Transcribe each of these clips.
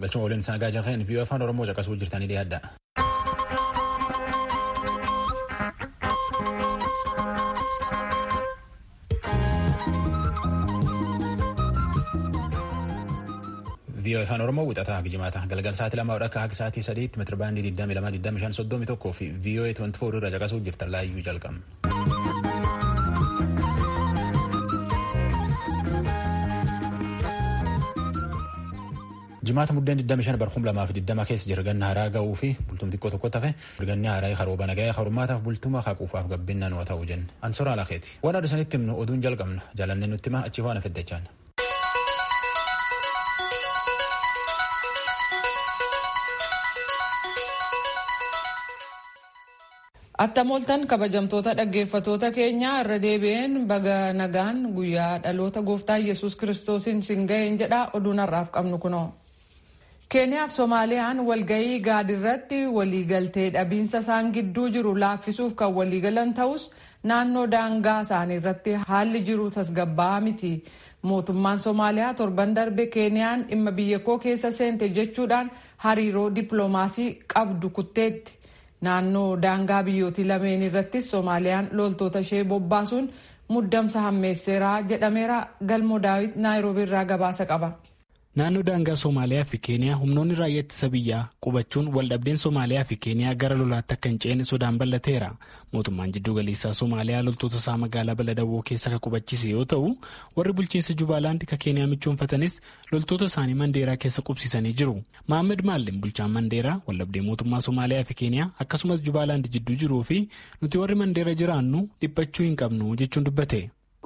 galchuma waliin isaan gaajaa kan viiyoo afaan oromoo caqasuu jirtanii dhiyaadha. viiyoo afaan oromoo wixataa gijimaata galgal sa'aatii lamaa akka haga sa'aatii sadiitti meetira baandii 22,25,31 fi viiyoo 24 irra caqasuu jirtan laayyuu jalqabna. jimaata muddeen 25 bar 2020 keessa jira ganna haaraa ga'uu fi bultum xiqqoo tokko tafe ganni haaraa harooba nagaya harummaataaf bultuma haquufaaf gabbinaan waa ta'uu jenna ansoora alakeeti waan adda sanitti himnu oduun jalqabna jaalannee nutti hima achi faana feddachaan. Attam ooltan kabajamtoota dhaggeeffatoota keenyaa irra deebi'een baga nagaan guyyaa dhaloota gooftaa yesus kiristoosiin sin ga'een jedha oduun har'aaf qabnu kunoo. keeniyaaf soomaaliyaan walga'ii gaadirratti waliigaltee dhabiinsa isaan gidduu jiru laaffisuuf kan waliigalan ta'us naannoo daangaa isaanii irratti haalli jiru tasgabbaa'aa miti. mootummaan soomaaliyaa torban darbe keeniyaan dhimma biyya koo keessa seente jechuudhaan hariiroo dippiloomaasii qabdu kutteetti. naannoo daangaa biyyootii lameen irrattis soomaaliyaan loltoota ishee bobbaasuun muddamsa hammeesseeraa jedhameera galmoo daawit naayiroobii irraa gabaasa qaba. naannoo daangaa soomaaliyaa fi keeniyaa humnoonni raayyaa ittisa biyyaa qubachuun waldhabdeen soomaaliyaa fi keeniyaa gara lolaatti akka hin ceene sodaan bal'ateera mootummaan jidduu galeessaa soomaaliyaa loltoota isaa magaalaa baladawoo keessa kan qubachiise yoo ta'u warri bulchiinsa jubaalaand kan keeniyaa michoonfatanis loltoota isaanii mandeeraa keessa qubsiisanii jiru mohaammed maalleen bulchaan mandeeraa waldhabdee mootummaa soomaaliyaa fi keeniyaa akkasumas jubaalaand jidduu jiruu fi nuti warri mandeera jiraannu dhiphachuu hin qabnu jechuun dubbate.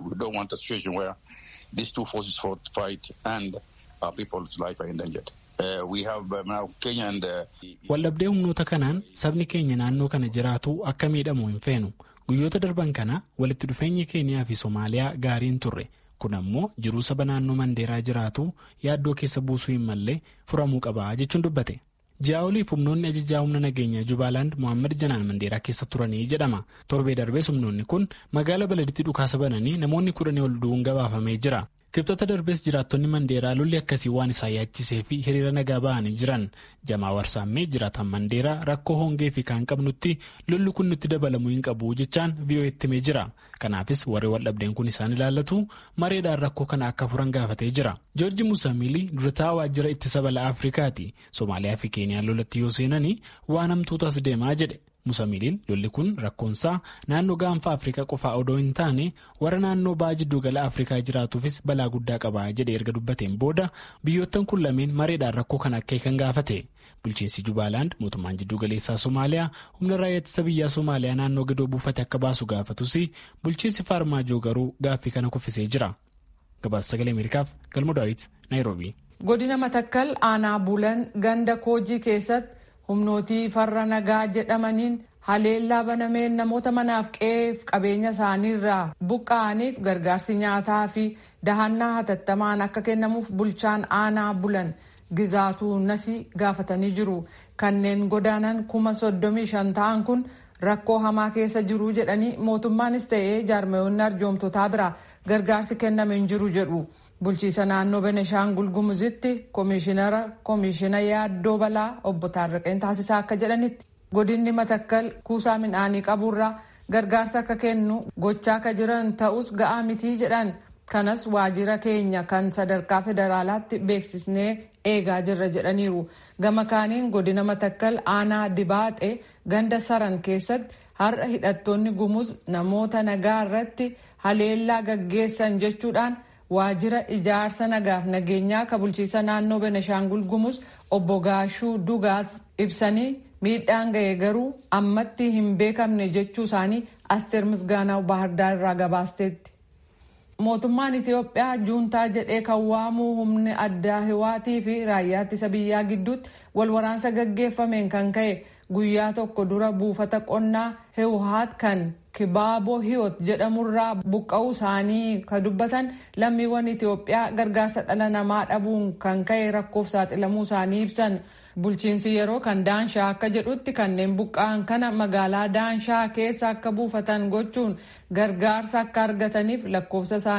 waldhabdee humnoota kanaan sabni keenya naannoo kana jiraatu akka miidhamu hin feenu guyyoota darban kana walitti dhufeenyi keeniyaa fi soomaaliyaa gaariin turre kun ammoo jiruu saba naannoo mandeeraa jiraatu yaaddoo keessa buusuu hin mallee furamuu qaba jechuun dubbate. ji'a oliif humnoonni ajajaa humna nageenyaa jubaalaand mohaammed janaan mandeeraa keessa turanii jedhama torbee darbees humnoonni kun magaala baladitti dhukaasa bananii namoonni kudhanii ol du'uun gabaafamee jira. kibxata darbees jiraattonni mandeeraa lolli akkasii waan isaan yaachisee fi hiriira nagaa ba'anii jiran jamaa warsaammee jiraatan mandeeraa rakkoo hongee fi kaan qabnutti lolli kun nutti dabalamuu hin qabu jechaan vi'oo'etti himee jira kanaafis warri waldhabdeen kun isaan ilaallatu mareedhaan rakkoo kana akka furan gaafatee jira joorji musaamilii durataa waajjira ittisa balaa afrikaati soomaaliyaa fi keeniyaan lolatti yoo seenanii waan hamtuutas deemaa jedhe. musamiliin lolli kun rakkoonsaa naannoo gaanfa afrikaa qofaa odoo hin taane warra naannoo ba'a jidduu gala afrikaa jiraatuufis balaa guddaa qaba jedhe erga dubbateen booda biyyoottan kun lameen mareedhaan rakkoo kan akka kan gaafate bulchiinsi jubaalaand mootummaan jidduu galeessaa soomaaliyaa humna raayyaa ittisa biyyaa soomaaliyaa naannoo gadoo buufate akka baasu gaafatus bulchiinsi faarmaajoo garuu gaaffii kana kuffisee jira gabaasa sagalee ameerikaaf galmoo daawit naayiroobii. godina matakkal aanaa bulan ganda koojii keessatti. humnootii farra nagaa jedhamaniin haleellaa banameen namoota manaaf qe'eef qabeenya isaaniirraa buqqa'aniif gargaarsi nyaataa fi dahannaa hatattamaan akka kennamuuf bulchaan aanaa bulan gizaatuu nasi gaafatanii jiru kanneen godaanan kuma soddomii shan ta'an kun rakkoo hamaa keessa jiru jedhanii mootummaanis ta'ee jaarmayoonni arjoomtotaa biraa gargaarsi kenname hin jiru jedhu. bulchiisa naannoo beneshaangul gumuzitti koomishinara koomishina yaaddoo balaa obbo Taarraqeen taasisaa akka jedhanitti godinni matakkal kuusaa midhaanii qaburraa gargaarsa akka kennu gochaa akka jiran ta'us ga'aa mitii jedhan kanas waajjira keenya kan sadarkaa federaalaatti beeksisnee eegaa jirra jedhaniiru gama kaaniin godina matakkal aanaa dibaaxee ganda saran keessatti har'a hidhattoonni gumuz namoota nagaa irratti haleellaa gaggeessan jechuudhaan. waajjira ijaarsa nagaaf nageenyaa ka bulchiisa naannoo beneshaangul gumuz obbo Gaashuu Dugaas ibsanii miidhaan ga'e garuu ammatti hin beekamne jechuu isaanii Asteer Misgaanaw Baahirdaar irraa gabaasteetti. Mootummaan Itiyoophiyaa juuntaa jedhee kan waamuu humni addaa hiwaatii fi raayyaa ittisa biyyaa gidduutti wal waraansa gaggeeffameen kan ka'e guyyaa tokko dura buufata qonnaa hiwhaat kan kibaaboo hiyoot jedhamurraa buqqa'uu isaanii kan dubbatan lammiiwwan Itiyoophiyaa gargaarsa dhala namaa dhabuun kan ka'e rakkoof saaxilamuu isaanii ibsan. Bulchiinsi yeroo kan daanshaa akka jedhutti kanneen buqqa'an kana magaalaa daanshaa keessa akka buufatan gochuun gargaarsa akka argataniif lakkoofsa isaanii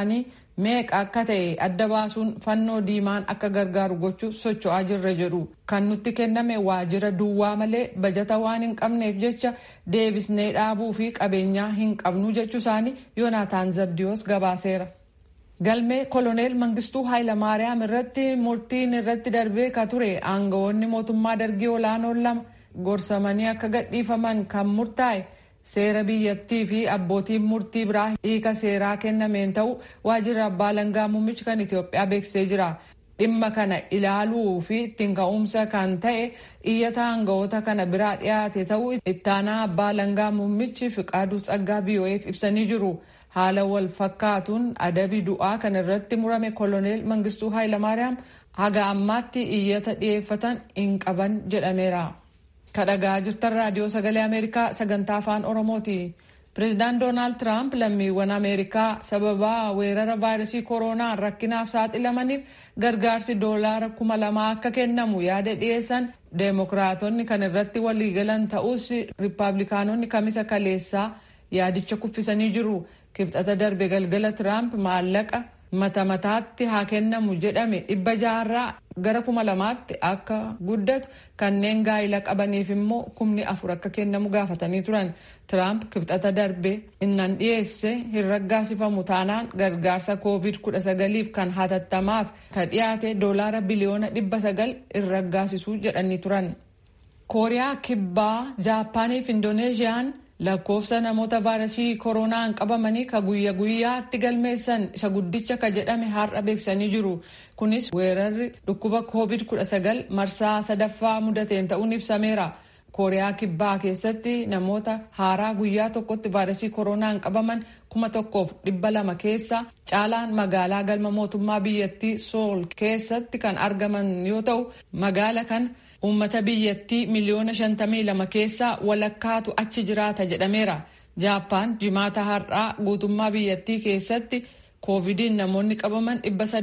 meeqa akka ta'e adda baasuun fannoo diimaan akka gargaaru gochuuf socho'aa jirra jedhu kan nutti kenname waajjira duwwaa malee bajata waan hin qabneef jecha deebisnee dhaabuu fi qabeenyaa hin qabnu jechuu isaanii yoonaataan zabdiyoos gabaaseera. galmee koloneel mangistuu haayilamaariyaam irratti murtiin irratti darbee ka ture aangawoonni mootummaa dargii olaanoon lama gorsamanii akka gadhiifaman kan murtaa'e seera biyyattii fi abbootiin murtii biraa hiika seeraa kennameen ta'u waajjira abbaa alangaa muummichi kan Itoophiyaa beeksisee jira. dhimma kana ilaaluu fi ittiin ka'umsa kan ta'e iyyata aangawoota kana biraa dhiyaate ta'uu ittaanaa abbaa alangaa muummichi fiqaaduu tsaggaa biyoo'eef ibsanii jiru. haala wal fakkaatuun adabi du'aa kan irratti murame koloneel mangistuu haayilamaariyaam haga ammaatti iyyata dhiyeeffatan hin qaban jedhameera. kadhagaa jirtan raadiyoo sagalee ameerikaa sagantaa afaan oromooti. pireezidaant doonaald tiraamp lammiiwwan ameerikaa sababaa weerara vaayirasii kooroonaan rakkinaaf saaxilamaniif gargaarsi doolaara kuma lamaa akka kennamu yaada dhiyeessan deemokiraatonni kan irratti waliigalan ta'us riippaabilikaanonni kamisa kaleessaa yaadicha kuffisanii jiru. kibxata darbe galgala tiraamp maallaqa mata mataatti haa kennamu jedhame dhibba jaarraa gara kuma lamaatti akka guddatu kanneen gaa'ila qabaniif immoo kumni afur akka kennamu gaafatanii turan tiraamp kibxata darbe innan dhiyeesse hin raggaasifamu taanaan gargaarsa koovid kudha sagaliif kan hatattamaaf ka dhiyaate doolaara biliyoona dhibba sagal hin raggaasisuu jedhanii turan. kooriyaa kibbaa jaapaaniif indoneeziyaan lakkoofsa namoota vaayirasii kooroonaan qabamanii ka guyya guyyaatti galmeessan isa guddicha ka jedhame har'a beeksisanii jiru kunis weerarri dhukkuba koovid 19 marsaa sadaffaa mudateen ta'uun ibsameera kooriyaa kibbaa keessatti namoota haaraa guyyaa tokkotti vaayirasii kooroonaan qabaman kuma tokkoof dhibba lama keessa caalaan magaalaa galma mootummaa biyyattii sool keessatti kan argaman yoo ta'u magaala kan uummata biyyattii miliyoona 52 keessaa walakkaatu achi jiraata jedhameera. Jaappaan jimaata har'aa guutummaa biyyattii keessatti koovidiin namoonni qabaman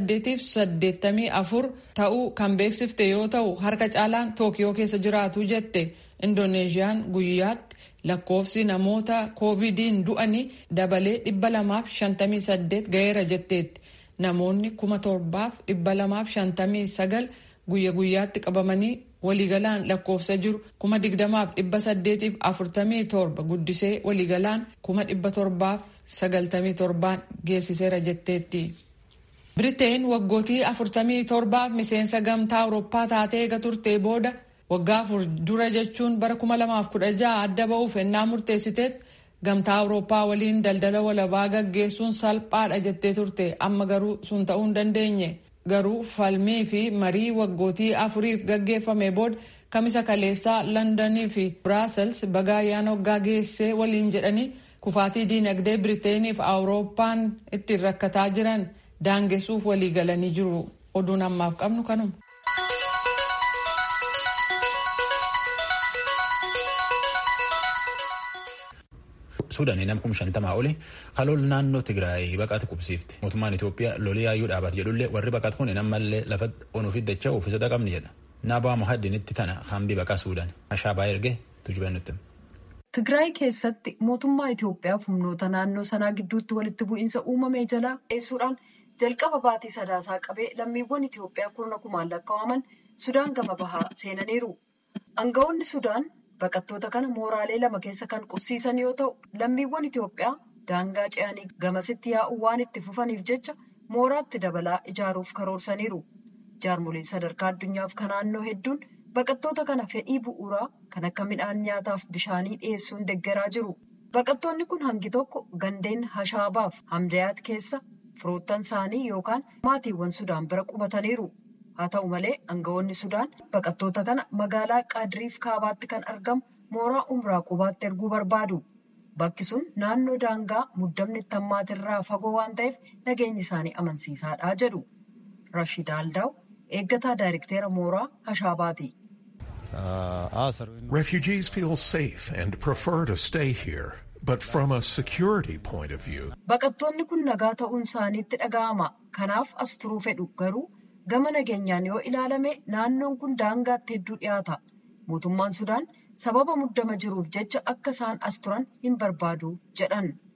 884 ta'uu kan beeksifte yoo ta'u harka caalaan tookiyoo keessa jiraatu jette. Indoneeziyaan guyyaatti lakkoofsi namoota koovidiin du'anii dabalee 258 ga'eera jetteetti. Namoonni 7259 guyya guyyaatti qabamanii waliigalaan lakkoofsa jiru kuma digdamaaf dhibba saddeetiif afurtamii torba guddisee waliigalaan kuma dhibba torbaaf sagaltamii torbaan geessiseera jetteetti. Biriteen waggootii afurtamii torbaaf miseensa gamtaa Awurooppaa taatee eega turtee booda waggaa afur dura jechuun bara kuma lamaaf kudha jaha adda ba'uuf ennaa murteessiteet gamtaa Awurooppaa waliin daldala walabaa gaggeessuun salphaadha jettee turte amma garuu sun ta'uu hin dandeenye. garuu falmii fi marii waggootii afuriif gaggeeffame booda kamisa kaleessaa londonii fi biraasels baga ayyaana waggaa geessee waliin jedhanii kufaatii diinagdee biriteeniif awurooppaan ittiin rakkataa jiran daangessuuf walii galanii jiru oduun ammaaf qabnu kanuma. suudanii nam kum shantamaa oli halool naannoo tigraay baqaati qubsiifte mootummaan itoophiyaa lolii yaayyuu dhaabat jedhullee warri baqat kun ammallee lafa onuufi dachaa uffisata qabni jedha naabaa muhaddinitti tana hambii baqaa suudaan ashaabaa erge tujubee nutti. Tigraay keessatti mootummaa Itoophiyaa humnoota naannoo sanaa gidduutti walitti bu'iinsa uumamee jalaa dheessuudhaan jalqaba baatii sadaasaa qabee lammiiwwan Itoophiyaa kurna kumaan lakkaa'aman Sudaan gama bahaa seenaniiru. Aangawoonni Sudaan baqattoota kana mooraalee lama keessa kan qubsiisan yoo ta'u lammiiwwan Itoophiyaa daangaa ce'anii gamasitti yaa'uu waan itti fufaniif jecha mooraatti dabalaa ijaaruuf karoorsaniiru. Jaarmoliin sadarkaa addunyaaf kan naannoo hedduun baqattoota kana fedhii bu'uuraa kan akka midhaan nyaataaf bishaanii dhiyeessuun deeggaraa jiru. Baqattoonni kun hangi tokko gandeen Hashaabaaf Hamdayaat keessa firoottan isaanii yookaan maatiiwwan Sudaan bira qubataniiru. Haa ta'u malee aangawoonni Sudaan baqattoota kana magaalaa Qaadiriif Kaabaatti kan argamu mooraa Umraa Qubaatti erguu barbaadu. Bakki sun naannoo daangaa muddamni itti hammaatirraa fagoo waan ta'eef nageenyi isaanii amansiisaadha jedhu. Rashid Aldaaw eeggataa daayirekteera mooraa Hashaabaati. Refugees feel safe and prefer to stay here. But from a security point of view. Baqattoonni kun nagaa ta'uun isaaniitti dhaga'ama. Kanaaf as turuu fedhu garuu gama nageenyaan yoo ilaalame naannoon kun daangaatti hedduu dhiyaata. Mootummaan Sudaan sababa muddama jiruuf jecha akka isaan as turan hin barbaadu jedhan.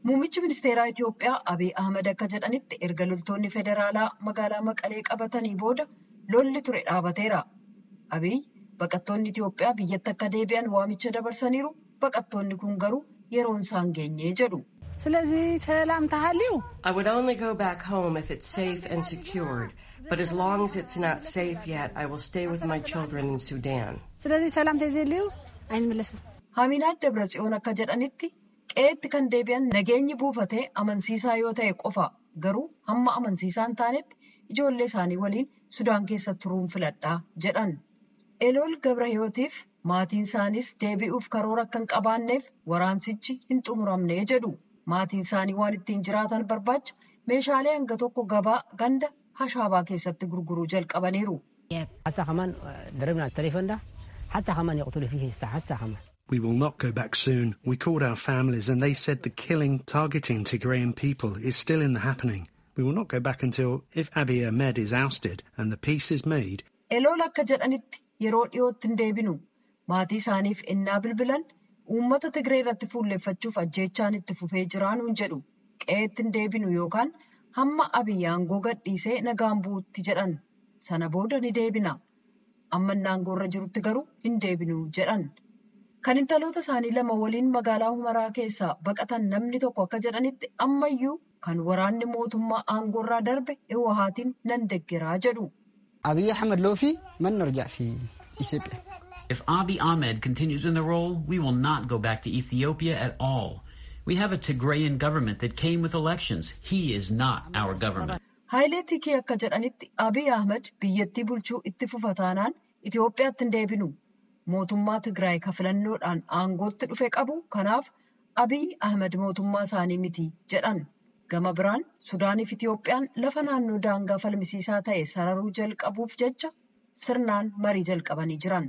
Muummichi ministeeraa Itoophiyaa Abiy Ahmed akka jedhanitti erga loltoonni federaalaa magaalaa Maqalee qabatanii booda lolli ture dhaabateera. Abiy baqattoonni Itoophiyaa biyyatti akka deebi'an waamicha dabarsaniiru. Baqattoonni kun garuu yeroon isaan geenye jedhu. ስለዚህ ሰላም ተሃልዩ I would only go back home if it's safe and secured. But as long as it's not safe yet, I will stay with my children in Sudan. ስለዚህ ሰላም ተዘልዩ አይንመለስም። Haminaat Dabratsiyoon akka jedhanitti qe'eetti kan deebi'an nageenyi buufatee amansiisaa yoo ta'e qofa garuu hamma amansiisaa hin taanetti ijoollee isaanii waliin Sudaan keessa turuun filadhaa jedhan. Elool Gabrahiyootiif maatiin isaaniis deebi'uuf karoora akka hin qabaanneef waraansichi hin xumuramne jedhu. Maatiin isaanii waan ittiin jiraatan barbaacha meeshaalee hanga tokko gabaa ganda hashaabaa keessatti gurguruu jalqabaniiru. حتى كمان ضربنا التليفون ده حتى كمان يقتلوا فيه الساعة حتى كمان We will not go back soon. We called our families and they said the killing targeting Tigrayan people is still in the happening. We will not go back until if Abiy Ahmed is ousted and the peace is made. Elool akka jedhanitti yeroo dhiyootti hin deebinu. Maatii isaaniif ennaa bilbilan uummata Tigree irratti fuulleeffachuuf ajjeechaan itti fufee jiraanuun jedhu. Qe'eetti hin deebinu yookaan hamma Abiy aangoo gadhiisee nagaan bu'utti jedhan. Sana booda ni deebina. Amma inni aangoorra jirutti garuu hin deebinu jedhan. Kan intaloota isaanii lama waliin magaalaa Humaraa keessaa baqatan namni tokko akka jedhanitti ammayyuu kan waraanni mootummaa aangoorraa darbe Iwahaatiin nan deggeraa jedhu. አብይ አሕመድ ሎፊ መን ነርጃዕ ፊ ኢትዮጵያ If Abiy Ahmed continues in the role, we will not go back to Ethiopia at all. We have a Tigrayan government that came with elections. He is not our government. Haayilee Tikee akka jedhanitti Abiy Ahmed biyyattii bulchuu itti fufa taanaan Itoophiyaatti hin deebinu. Mootummaa Tigraay ka filannoodhaan aangootti dhufe qabu. Kanaaf Abiy Ahmed mootummaa isaanii miti jedhan. Gama biraan Sudaaniif Itoophiyaan lafa naannoo daangaa falmisiisaa ta'e sararuu jalqabuuf jecha sirnaan marii jalqabanii jiran.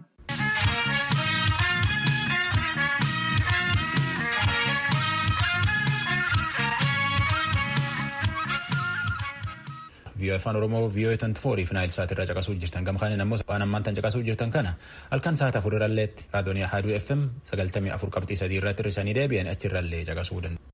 vii'oo afaan oromoo vii'oo tanti foorii fi naayil sa'aatii irraa caqasuu jirtan gama kaaniin ammoo waan ammaan tan caqasuu jirtan kana halkan sa'aata afur irralleetti raadiyoonii haaduu fm sagaltamii afur qabxii sadii irratti hir'isanii deebi'an achi irrallee caqasuu danda'u.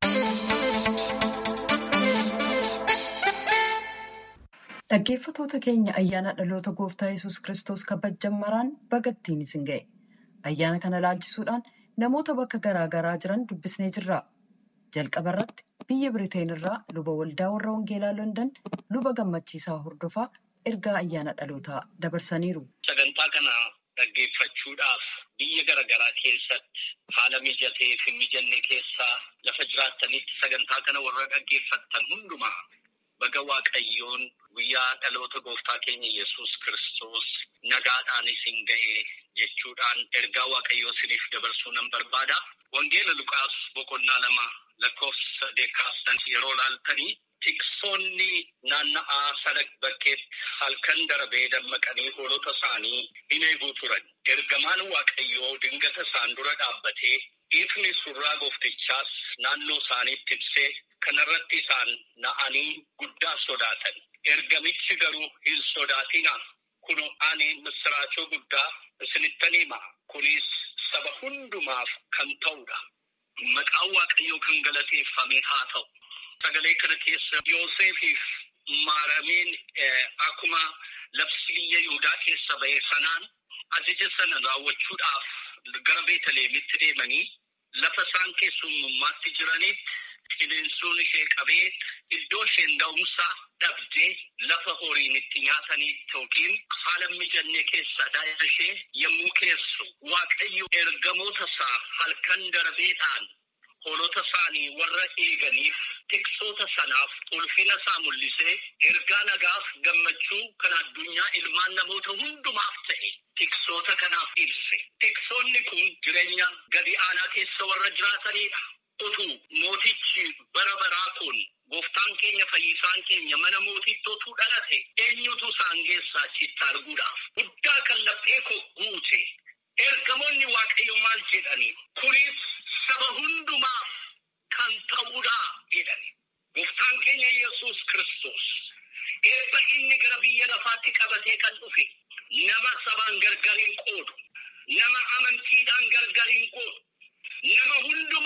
Dhaggeeffatoota keenya ayyaana dhaloota gooftaa yesus Kiristoos kabajan maraan bagattiin isin ga'e. Ayyaana kana ilaalchisuudhaan namoota bakka garaa garaa jiran dubbisnee jirra. Jalqaba irratti biyya Biriteen irraa luba waldaa warra Wangeelaa London luba gammachiisaa hordofaa ergaa ayyaana dhalootaa dabarsaniiru. Sagantaa kana dhaggeeffachuudhaaf biyya garaagaraa keessatti haala mijatee fi mijanne keessaa lafa jiraattanitti sagantaa kana warra dhaggeeffattan hundumaa baga waaqayyoon guyyaa dhaloota gooftaa keenya yesus Kiristoos nagaadhaan isin ga'e jechuudhaan ergaa waaqayyoo isiniif dabarsuu nan barbaada. Wangeela Luqaas boqonnaa lama lakkoofsa saddeet kaastan yeroo laaltanii tiksoonni naanna'aa sana bakkeetti halkan darabee dammaqanii hoolota isaanii hin eeguu turan. Ergamaan waaqayyoo dingata isaan dura dhaabbatee ifni surraa gooftichaas naannoo isaaniitti ibsee kanarratti isaan na'anii guddaa sodaatan. Ergamichi garuu hin sodaatinaa. Kun ani misiraachoo guddaa isinittan hima. Kunis saba hundumaaf kan ta'udha. Maqaan waaqayyoo kan galateeffame haa ta'u. Sagalee kana keessa Yoosefiif maarameen akkuma labsi biyya Yihudaa keessa ba'e sanaan ajaja sana raawwachuudhaaf gara Beetaleemitti deemanii lafa isaan keessummummaatti jiranitti qilleensuun ishee qabee iddoo isheen da'umsaa dhabdee lafa horiin itti nyaatanitti yookiin haala mijanne keessa daa'ima ishee yommuu keessu waaqayyo ergamoota isaa halkan darbeedhaan hoolota isaanii warra eeganiif tiksoota sanaaf ulfina isaa mul'isee ergaa nagaaf gammachuu kan addunyaa ilmaan namoota hundumaaf ta'e tiksoota kanaaf ibse. Tiksoonni kun jireenya gadi aanaa keessa warra jiraatanidha. Utuu mootichi bara baraa kun gooftaan keenya fayyisaan keenya mana mootitti otuu dhalate eenyutu isaan keessaa achitti arguudhaaf guddaa kan laphee koo guute ergamoonni waaqayyo maal jedhani kunis saba hundumaaf kan ta'uudha jedhani gooftaan keenya yesus kristos eebba inni gara biyya lafaatti qabatee kan dhufe nama sabaan gargar hin qoodu nama amantiidhaan gargar hin qoodu nama hundumaa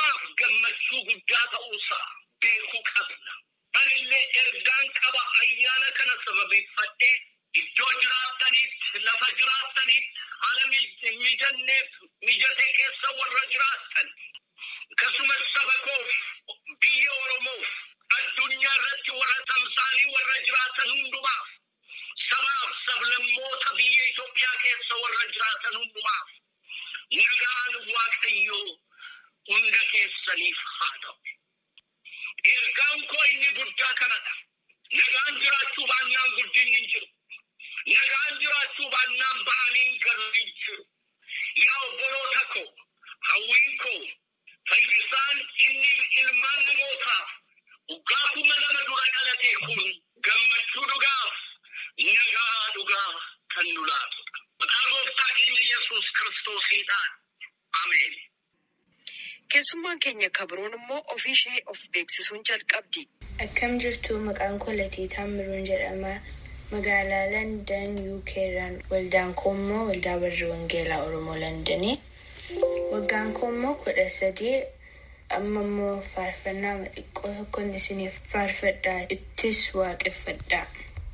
hundumaaf gammachuu guddaa ta'uusaa beekuu qabna. Anillee ergaan qaba ayyaana kana sababeeffadhee iddoo jiraattanitti lafa jiraattanitti haala mijanneef mijatee keessa warra jiraattan akkasumas saba koof biyya Oromoof addunyaa irratti warra tamsaanii warra jiraatan hundumaaf sabaaf sablammoota biyya Itoophiyaa keessa warra jiraatan hundumaaf nagaan Waaqayyoo hunda keessaniif haa ta'u. Ergaan koo inni guddaa kanadha. Nagaan jiraachuu baannaan guddinni hin jiru. Nagaan jiraachuu baannaan ba'anii garuu hin jiru. Yaa obboloota koo, hawwiin koo, fayyisaan inni ilmaan namootaaf waggaa kuma lama dura dhalate kun gammachuu dhugaaf nagaa dhugaa kan nu laatudha. Maqaa gooftaa keenya Yesuus Kiristoosiidhaan. Ameen. Keessummaan keenya kabroon immoo ofii ishee of beeksisuun jalqabdi. Akkam jirtu maqaan koo Latii Taammiruun jedhama. Magaalaa Landan UK irraan waldaan koo immoo waldaa barri wangeelaa Oromoo Landanii. Waggaan koo immoo kudha sadii amma immoo faarfannaa xiqqoo tokkoon isiniif faarfadhaa ittis waaqeffadhaa.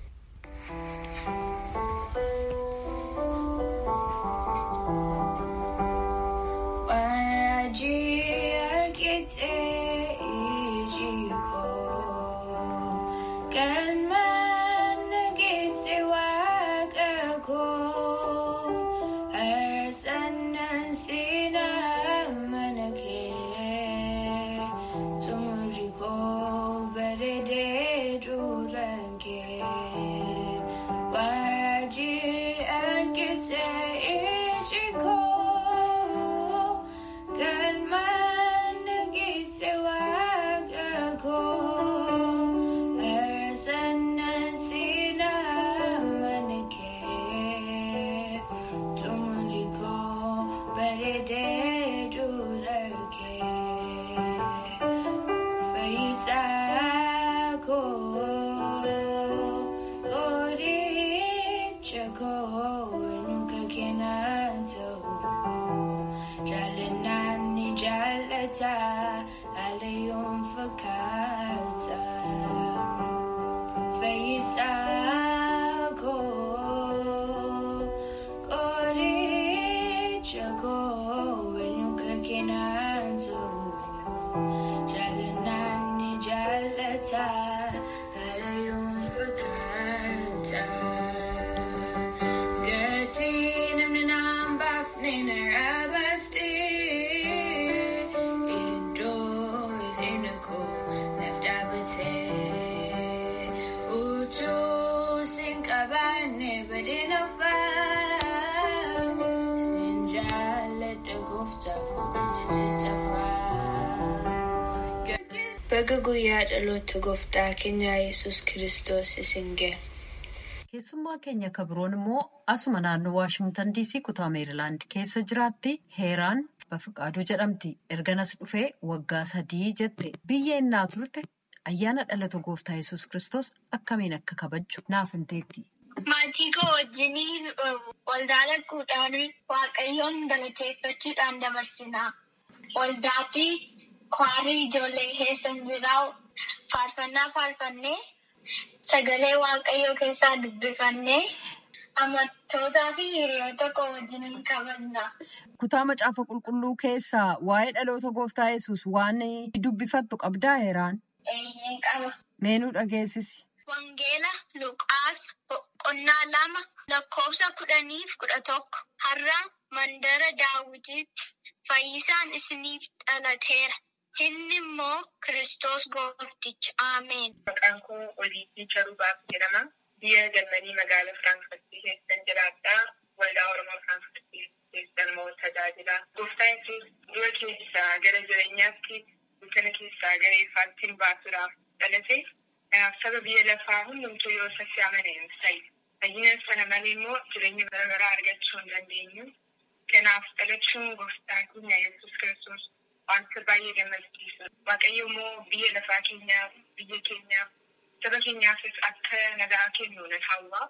Baga guyyaa dhaloota gooftaa keenya Yesuus Kiristoos isin gahe. Keessummaa keenya kabroon immoo asuma naannoo Waashingtan DC kutaa Meerilaand keessa jiraatti heeraan Bafiqaaduu jedhamti. Erganas dhufee waggaa sadii jette. Biyya innaa turte ayyaana dhalata gooftaa Yesuus Kiristoos akkamiin akka kabajju naaf himteetti. Maatii koo wajjin waldaa laquudhaan waaqayyoon galateeffachuudhaan dabarsina. Waldaatti kwaarii ijoollee keessa jiraa faarfannaa faarfannee sagalee waaqayyoo keessaa dubbifannee amantoota fi hiriyoota koo wajjin kabajna. Kutaa macaafa qulqulluu keessaa waa'ee dhaloota gooftaa Yesuus waan dubbifattu qabdaa heeraan? Eeyyeen qaba. Meenuu dhageessisi. Wangeela Luqaas boqonnaa lama lakkoofsa kudhaniif kudha tokko har'a mandara daawwitiitti fayyisaan isiniif dhalateera. Inni immoo Kiristoos goofticha. Ameen. Maqaan koo Oliitii Charubaaf jedhama. Biyya Jarmanii magaalaa Firaankifartii keessan jiraadha. Waldaa Oromoo Firaankifartii keessan immoo tajaajila. Gooftaan Yesuus du'a keessaa gara jireenyaatti dukkana keessaa gara ifaatti baasuudhaaf dhalate. Saba biyya lafaa hundumtuu yoo isatti amaneef ta'i. Fayyina sana malee immoo jireenya bara baraa argachuu hin dandeenyu. Kanaaf dhalachuun gooftaa keenya Yesuus Kiristoos wanta baay'ee gammachiisa. Waaqayyo immoo biyya lafaa keenyaaf, biyya keenyaaf, saba keenyaafis akka nagaa kennu nan hawwa.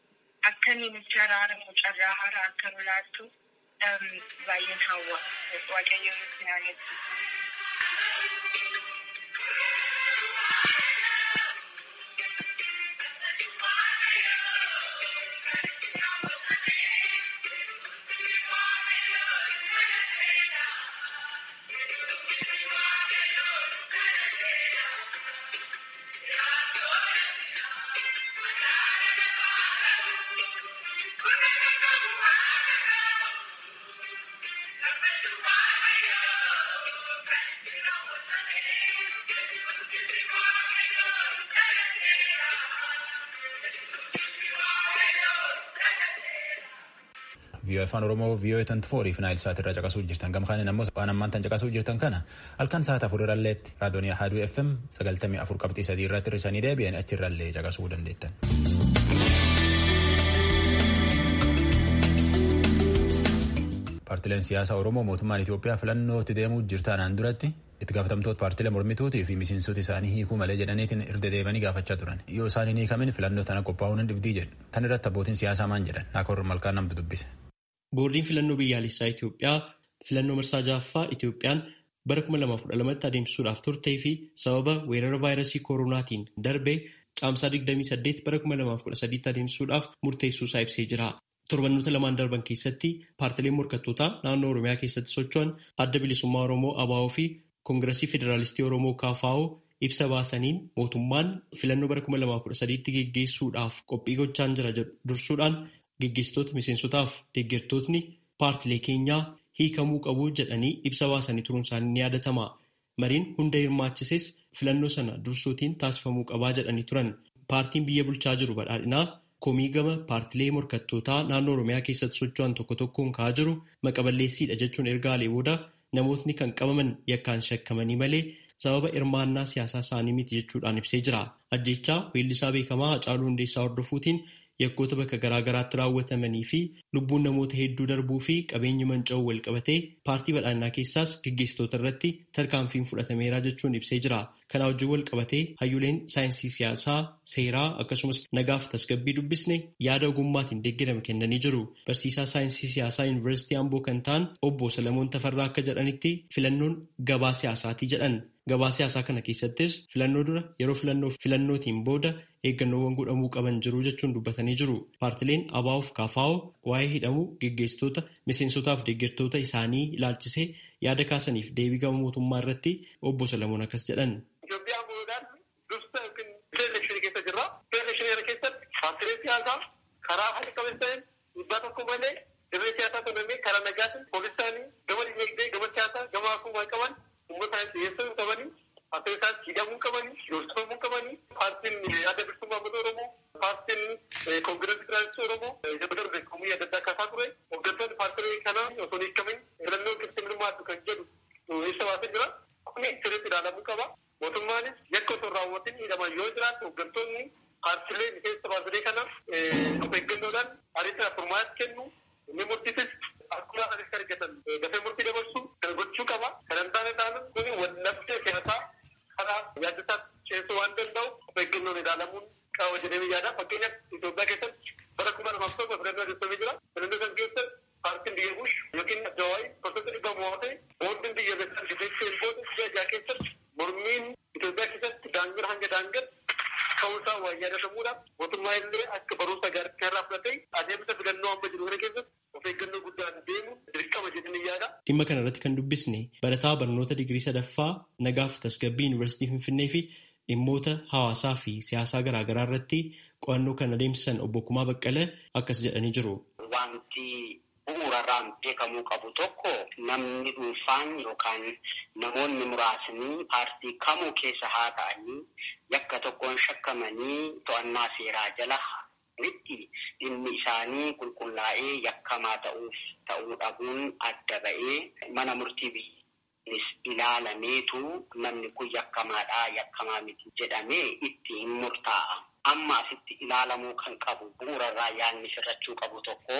Akka inni nutti araaramu carraa haaraa akka nu laattu baay'een hawwa. Waaqayyo nutti haa vii'oo afaan oromoo vii'oo tanti fooriif naayil sa'aatirraa caqasuu jirtan gamkaaniin ammoo waan ammaan tan caqasuu jirtan kana halkan sa'aata afurirralleetti raadiyoonii haaduu fm sagaltamii afur qabxii sadii irratti hir'isanii deebi'an achirrallee caqasuu dandeettan. paartileen siyaasaa oromoo mootummaan itiyoophiyaa filannootti deemuu jirtaanaan duratti itti gaafatamtoota paartilee mormituutii fi miseensota isaanii hiikuu malee jedhaniitiin irra deebi'anii gaafachaa turan yoo isaan hin hiikamin filannoo tana qophaa'uun hin dhibdii jedhu tan irratti abbootiin siyaasaa maan jedhan naakoor malkaan namtu dubbise. boordiin filannoo biyyaalessaa Itiyoophiyaa filannoo marsaa ja'affaa Itiyoophiyaan bara 2012tti adeemsisuudhaaf turtee fi sababa weerara vaayirasii koronaatiin darbee caamsaa 28 bara 2013tti adeemsisuudhaaf murteessuusaa ibsee jira. Torbannoota lamaan darban keessatti paartileen morkattootaa naannoo Oromiyaa keessatti socho'an adda bilisummaa Oromoo ABO fi Koongiresii Federaalistii Oromoo KFO ibsa baasaniin mootummaan filannoo bara 2013tti geggeessuudhaaf qophii gochaan jira jedhu dursuudhaan geggeessitoota miseensotaaf deeggartootni paartilee keenyaa hiikamuu qabu jedhanii ibsa baasanii turuun isaanii ni yaadatama. Mariin hunda hirmaachises filannoo sana dursuutiin taasifamuu qabaa jedhanii turan. Paartiin biyya bulchaa jiru badhaadhinaa komii gama paartilee morkattootaa naannoo Oromiyaa keessatti socho'an tokko tokkoon ka'aa jiru maqaballeessiidha jechuun ergaalee booda namootni kan qabaman yakkaan shakkamanii malee sababa hirmaannaa siyaasaa isaanii miti jechuudhaan ibsee jira. Ajjechaa weellisaa beekamaa Hacaaluu Hundeessaa hordofuutiin yakkoota bakka garaagaraatti raawwatamanii fi lubbuun namoota hedduu darbuu fi qabeenyi manca'uu wal qabatee paartii badhaadhinaa keessaas gaggeessitoota irratti tarkaanfiin fudhatameera jechuun ibsee jira. Kana wajjin wal qabatee hayyuleen saayinsii siyaasaa, seeraa akkasumas nagaaf tasgabbii dubbisne yaada ogummaatiin deeggarame kennanii jiru. Barsiisaa saayinsii siyaasaa yuunivarsiitii Amboo kan ta'an obbo Salamoon Tafarraa akka jedhanitti filannoon gabaa siyaasaatii jedhan. Gabaa siyaasaa kana keessattis filannoo dura yeroo filannoo filannootiin booda eeggannoowwan godhamuu qaban jiru jechuun dubbatanii jiru. Paartileen ABO fi KFO waa'ee hidhamuu geggeessitoota miseensotaaf deeggartoota isaanii ilaalchisee yaada kaasaniif deebii gama mootummaa irratti obbo Salamoon akkas jedhan. Itoophiyaan boodaan dursa yookiin elekshinii keessa jirra. Elekshinii kana keessatti paartileen siyaasaa karaa haqa qabeessa ta'een dhiibbaa tokko malee dirree siyaasaa tonamee karaa nagaatiin poolisaanii gama dinagdee gama siyaasaa gama hawaasummaa qaban uummata dhiyeessuu qabanii paartiin isaas hidhamuu qabanii yoosifamuu qabanii paartiin adda bilisummaa uummata oromoo paartiin koongireesii federaalistii oromoo jaba darbe komii adda addaa kaasaa ture hooggantoonni paartilee kanaa osoo hin hiikamin filannoo keessatti hirmaatu kan jedhu ibsa baasee jira kuni sirriitti ilaalamuu qaba mootummaanis yakka osoo raawwatin hidhaman yoo jiraatu hooggantoonni paartilee miseensa paartilee kanaaf of eeggannoodhaan ariitiin furmaata kennu inni murtiisis akkuma anis argatan dafee murtii dabarsu kan gochuu qaba kan hin taane taanu kuni wallabdee siyaasaa karaa yaaddasaa ceesuu waan danda'u of eeggannoon ilaalamuun qaba jedhee yaada fakkeenyaaf Itoophiyaa keessatti bara kuma lamaaf tokko filannoo adeemsifamee jira filannoo kan keessatti paartiin biyya bush yookiin addawaayii gosoota dhibba mo'atee boordiin biyya beekan dibeessee booda biyya ajaa keessatti mormiin Itoophiyaa keessatti daangaa hanga daangaa ka'uusaa waa yaadatamuudha mootummaa illee akka barumsa gaarii irraa fudhatee adeemsa filannoo amma jiru kana keessatti of eeggannoo guddaan deemu dirqama jedhanii yaada. Dhimma kana irratti kan dubbisne barataa barnoota digirii sadaffaa nagaaf tasgabbii yuunivarsiitii Finfinnee fi dhimmoota hawaasaa fi siyaasaa garaagaraa irratti qo'annoo kan adeemsisan obbo Kumaa Baqqalee akkas jedhanii jiru. Wanti bu'uurarraan beekamuu qabu tokko namni dhuunfaan yookaan namoonni muraasni paartii kamuu keessa haa ta'anii yakka tokkoon shakkamanii to'annaa seeraa jala itti dhimmi isaanii qulqullaa'ee yakkamaa ta'uuf ta'uu dhabuun adda ba'ee mana murtii biyyanis ilaalameetu namni kun yakkamaadhaa yakkamaa miti jedhamee itti hin murtaa'a. Amma asitti ilaalamuu kan qabu bu'uurarraa yaadni sirrachuu qabu tokko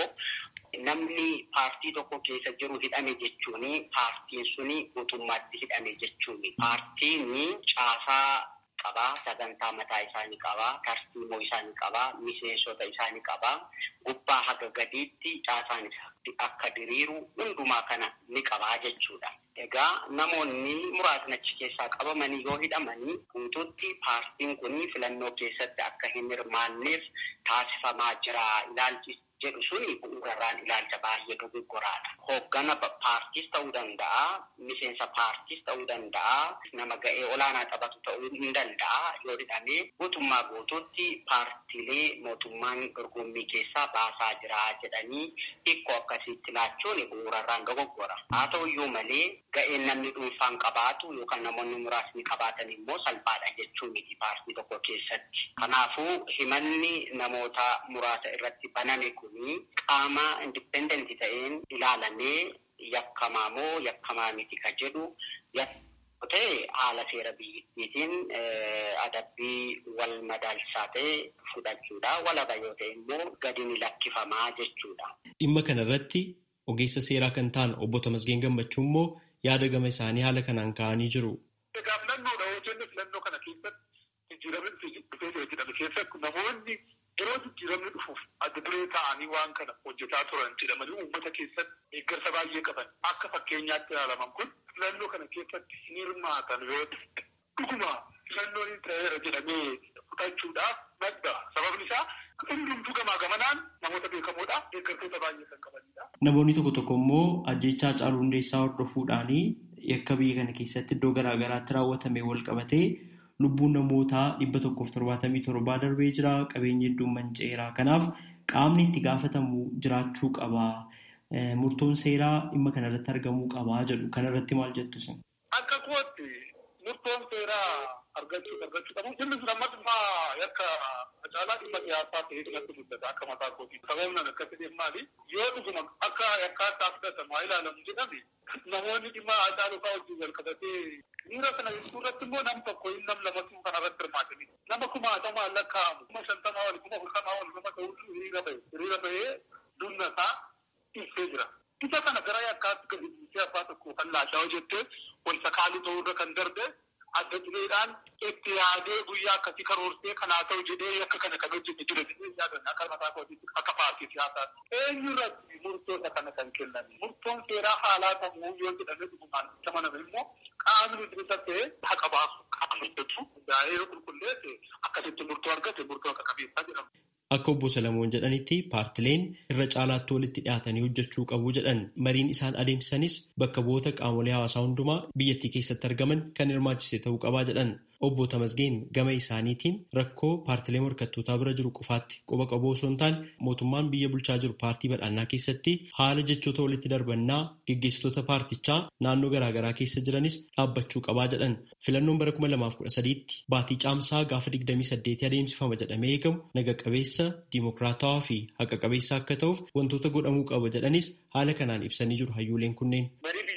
namni paartii tokko keessa jiru hidhame jechuun paartiin suni mootummaatti hidhame jechuun paartiin caasaa qabaa sagantaa mataa isaanii qabaa tartiiboo isaanii qabaa miseensota isaanii qabaa gubbaa haga gadiitti caasaan akka diriiru hundumaa kana ni qabaa jechuudha. egaa namoonni muraasni achi keessaa qabamanii yoo hidhamanii guutuutti paartiin kun filannoo keessatti akka hin hirmaanneef taasifamaa jira ilaalchi jedhu suni bu'uurarraan ilaalcha baay'ee dogoggoraadha. Hooggana paartiis ta'uu danda'a, miseensa paartiis ta'uu danda'a, nama ga'ee olaanaa taphatu ta'uu hin danda'a yoo hidhamee guutummaa guutuutti paartiilee mootummaan dorgommii keessaa baasaa jira jedhanii hikkoo akkasiitti laachuun bu'uurarraan dogoggora. Haa ta'uyyuu malee ga'een namni dhuunfaan qabaatu yookaan namoonni muraasni qabaatan immoo salphaadha jechuu miti paartii tokko keessatti. Kanaafuu himanni namoota muraasa irratti baname kun qaama indipendentii ta'een ilaalamee yakkamaa moo yakkamaa miti ka jedhu yakka ta'e haala seera biyyattiitiin adabbii wal madaalchisaa ta'e fudhachuudha. Walaba yoo ta'e immoo gadi ni lakkifamaa jechuudha. Dhimma kana irratti ogeessa seeraa kan ta'an obbo Tamasgeen Gammachuu immoo yaada gama isaanii haala kanaan ka'anii jiru. Egaa filannoodha yoo jenne filannoo kana keessatti jijjiiramni dhufee jedhame keessatti namoonni yeroo jijjiiramni dhufuuf adda duree ta'anii waan kana hojjetaa turan jedhamanii uummata keessatti deeggarsa baay'ee qaban akka fakkeenyaatti ilaalaman kun filannoo kana keessatti hin hirmaatan yoo ta'e dhuguma filannoon ta'eera jedhamee fudhachuudhaaf madda sababni isaa hundumtuu gamaa gamanaan namoota beekamoodha deeggartoota baay'ee kan qabanidha. Namoonni tokko tokko immoo ajjechaa Haacaaluu Hundeessaa hordofuudhaanii yakka biyya kana keessatti iddoo garaa garaatti raawwatame wal qabatee lubbuun namootaa dhibba tokkoof torbaatamii torbaa darbee jira qabeenyi hedduun manca'eera kanaaf qaamni itti gaafatamu jiraachuu qaba murtoon seeraa dhimma kanarratti argamuu qaba jedhu kanarratti maal jettu isin. Akka kootti murtoon seeraa argachuu argachuu qabu inni sun ammas immoo yakka Haacaaluu dhimma siyaasaa ta'ee natti muddata akka mataa kootii sababni an akkasii deemu maali yoo dhuguma akka yakkaataa fudhatamu haa ilaalamu jedhame namoonni dhimma Haacaaluu fa'aa wajjin wal qabatee Dhiira kana jechuun irratti immoo nam tokko hin nam lamatu kana irratti hirmaatanii nama kumaatamaa lakkaa'amu kuma shantamaa wal kuma afurtamaa wal nama ta'utu hiriira bahe hiriira bahee dunna isaa ibsee jira. Isa kana gara yakkaatti gadi dhiisee abbaa tokko kan laashaa hojjettee wal sakaaluu ta'uu irra kan darbe adda dureedhaan itti yaadee guyyaa akkasii karoorsee kanaa ta'u jedhee yakka kana kan hojjete jira jedhee yaadan akka mataa kootiitti akka paartii siyaasaatti. Eenyu irratti murtoota kana kan kennan murtoon seeraa haalaa ta'uu yoo jedhamee dhugumaan amaname immoo qaamni bilisa ta'e haqa baasu qaama hojjetu daa'ee qulqulleesse akkasitti murtoo argate murtoo akka qabeessaa jedhamu. Akka obbo Salamoon jedhanitti paartileen irra caalaatti walitti dhiyaatanii hojjechuu qabu jedhan mariin isaan adeemsisanis bakka bu'oota qaamolee hawaasaa hundumaa biyyattii keessatti argaman kan hirmaachise ta'uu qabaa jedhan. Obbo Tamasgeen gama isaaniitiin rakkoo paartilee morkattootaa bira jiru qofaatti quba qabu osoo hin taane mootummaan biyya bulchaa jiru paartii badhaannaa keessatti haala jechoota walitti darbannaa gaggeessitoota paartichaa naannoo garaagaraa keessa jiranis dhaabbachuu qabaa jedhan. Filannoon bara 2013tti baatii caamsaa gaafa 28 adeemsifama jedhamee eegamu naga qabeessa, diimokiraatawaa fi haqa qabeessa akka ta'uuf wantoota godhamuu qaba jedhanis haala kanaan ibsanii jiru hayyooleen kunneen.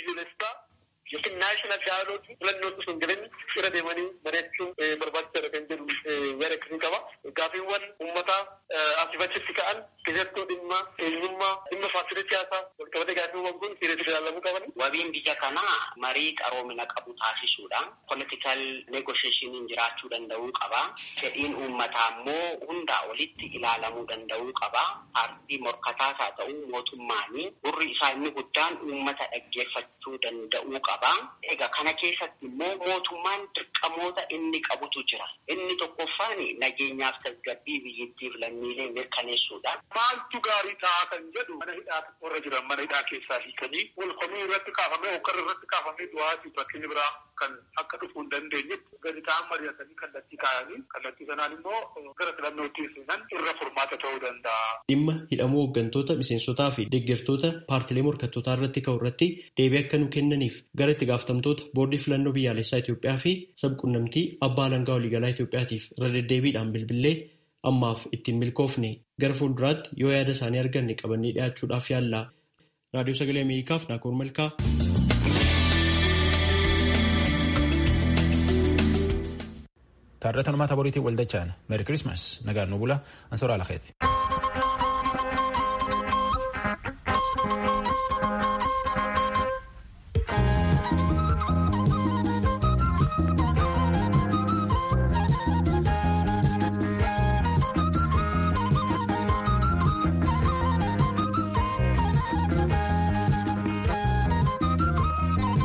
yookiin naashinaal daayaloogii filannoon osoo hin jireenya irra deemanii bareechuun barbaachisaadha kan jedhu yaada akkasii qaba. Gaaffiiwwan uummataa asii achitti ka'an keessattuu dhimma eenyummaa dhimma paartilee siyaasaa walqabate gaaffiiwwan kun sirriitti ilaalamuu qaban. Wabiin biyya kanaa marii qaroomina qabu taasisuudhaan politikal negoshieeshiniin jiraachuu danda'uu qaba. Fedhiin uummataa immoo hundaa olitti ilaalamuu danda'uu qaba. Paartii morkataas haa ta'u mootummaanii gurri isaa inni guddaan uummata dhaggeeffachuu danda'uu qaba. Egaa kana keessatti immoo mootummaan dirqamoota inni qabutu jira. Inni tokkoffaan nageenyaaf tasgabbii biyyattiif lammiilee mirkaneessuudha. Maaltu gaarii ta'a kan jedhu mana hidhaa warra jiran mana hidhaa keessaa hiikanii wal komii irratti kaafamee hokkara irratti kaafamee du'aatii rakkinni biraa kan akka dhufuu hin dandeenye gadi ta'an mari'atanii kallattii kaayanii kallattii sanaan immoo gara filannootti seenan irra furmaata ta'uu danda'a. Dhimma hidhamuu hooggantoota miseensotaa fi deeggartoota paartilee morkattootaa irratti ka'u irratti deebii akka nu kennaniif gara itti gaafatamtoota boordii filannoo biyyaalessaa Itoophiyaa fi sabquunnamtii abbaa alangaa waliigalaa Itoophiyaatiif irra deddeebiidhaan bilbilee ammaaf ittiin milkoofne gara fuulduraatti yoo yaada isaanii arganne qabannee dhiyaachuudhaaf yaalla. Raadiyoo Sagalee Ameerikaaf Naakoor Malkaa. Taarrata Numaata Boriitiin waldachaan Meeri Kirismas nagaan nu bula Ansoora Alakeeti.